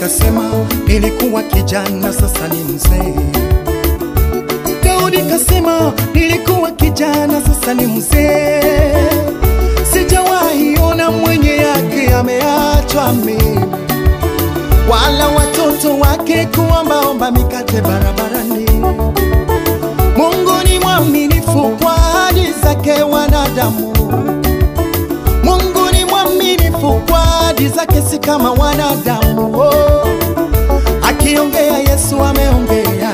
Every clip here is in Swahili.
kasema nilikuwa kijana, sasa ni mzee. Daudi kasema nilikuwa kijana, sasa ni mzee. Sijawahi ona mwenye yake ameachwa mimi, wala watoto wake kuombaomba mikate barabarani. Mungu ni mwaminifu kwa ahadi zake wanadamu. Mungu ni mwaminifu kwa ahadi zake, si kama wanadamu. Oh, akiongea Yesu ameongea,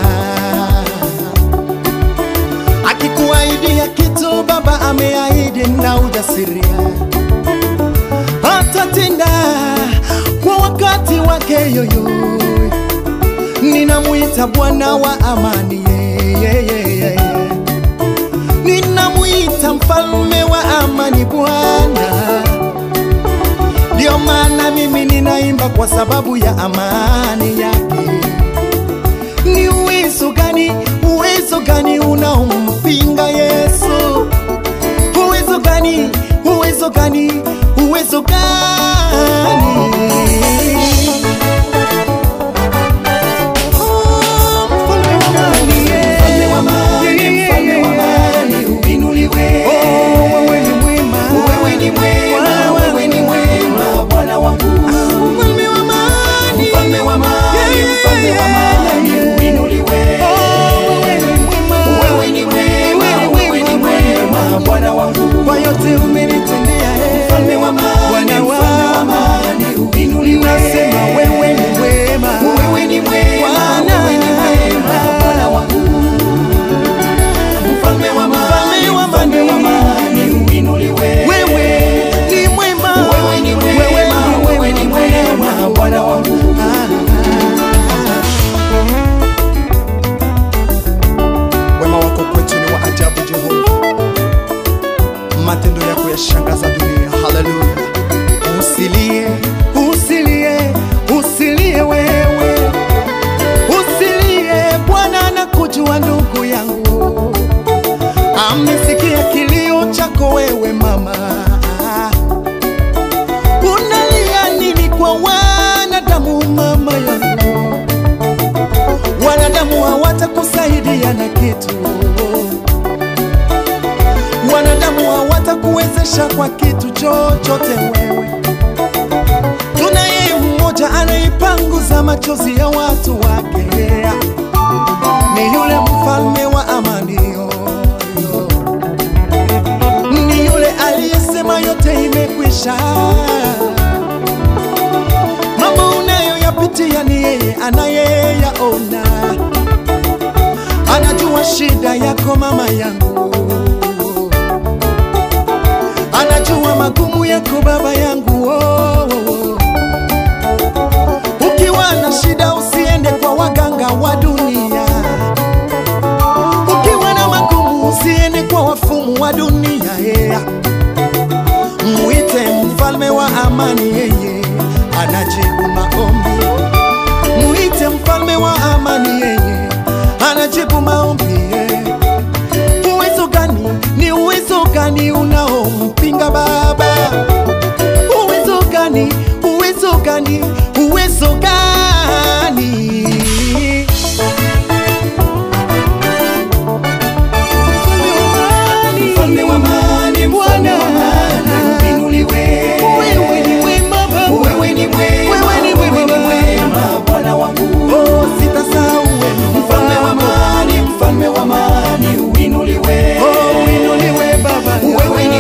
akikuahidia kitu Baba ameahidi na ujasiria, atatenda kwa wakati wake yoyo. Ninamwita Bwana wa amani, yeah, yeah, yeah, yeah. Ninamwita mfalme wa amani Bwana. Ndio maana mimi ninaimba kwa sababu ya amani yake. Ni uwezo gani, uwezo gani unaompinga Yesu? Uwezo gani, uwezo gani, uwezo gani? Oh, mfalme wa amani, yeah. Mfalme wa amani, mfalme wa amani, uinuliwe. Oh, wewe ni mwema. Wewe ni mwema, wewe ni mwema, Bwana wangu. Mfalme wa amani. Mfalme wa amani, mfalme wa amani, uinuliwe. Oh, wewe ni mwema. Wewe ni mwema, wewe ni mwema, Bwana wangu. Kwa yote umenitendea, eh. Mfalme wa amani, Bwana mfalme wa wangu. amani, uinuliwe. Nasema wewe ni mwema. Wewe ni mwema, Bwana. wewe ni mwema, Bwana wangu. Mfalme wa amani, Mfalme wa mfalme wa amani, uinuliwe. Wewe ni mwema. Wewe ni mwema, wewe ni mwema, Bwana wangu. Wema wako kwetu ni wa ajabu, Jehova. Matendo yako yashangaza dunia. Haleluya. Usilie, usilie, usilie wewe, usilie. Bwana anakujua ndugu yangu, amesikia kilio chako wewe mama. Unalia nini kwa wanadamu mama yangu? Wanadamu hawatakusaidia na kitu, wanadamu hawatakuwezesha kwa kitu chochote wewe. Tunaye mmoja anaipanguza machozi ya watu wake, ni yule mfalme wa amani, yo, yo. ni yule aliyesema yote imekwisha. Mambo unayoyapitia ni yeye anayeyaona, anajua shida yako mama yangu, anajua magumu yako baba yangu. Oh, oh, oh. Ukiwa na shida usiende kwa waganga wa dunia, ukiwa na magumu usiende kwa wafumu wa dunia yeah. Mwite mfalme wa amani, yeye anajibu maombi. Mwite mfalme wa amani, yeye anajibu maombi. yeah. Uwezo gani? Ni uwezo gani unaompinga Baba? Uwezo gani? Uwezo gani? Uwezo gani? Mfalme wa amani, mfalme wa amani, uinuliwe. Wewe ni mwema Baba. Wewe ni mwema, Wewe ni wewe ni mwema. mwema, Bwana wangu. Oh, sitasahau wema Mfalme wa wako. amani, mfalme wa amani, uinuliwe. Oh, uinuliwe Baba. Wewe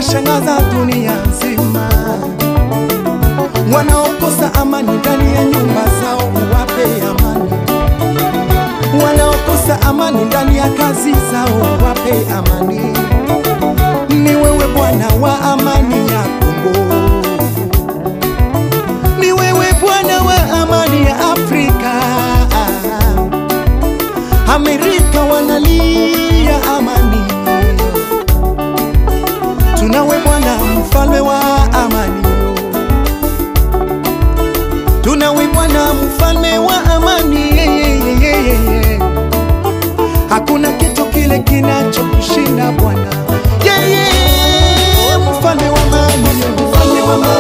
unashangaza dunia nzima. Wanaokosa amani ndani ya nyumba zao, uwape amani. Wanaokosa amani ndani ya kazi zao, uwape amani. Ni wewe Bwana wa amani ya Kongo, ni wewe Bwana wa amani ya Afrika. Amerika wanalia amani, tunawe Bwana mfalme wa amani, tunawe Bwana mfalme wa amani. Hakuna kitu kile kinachokushinda Bwana, yeye mfalme wa amani, mfalme wa amani.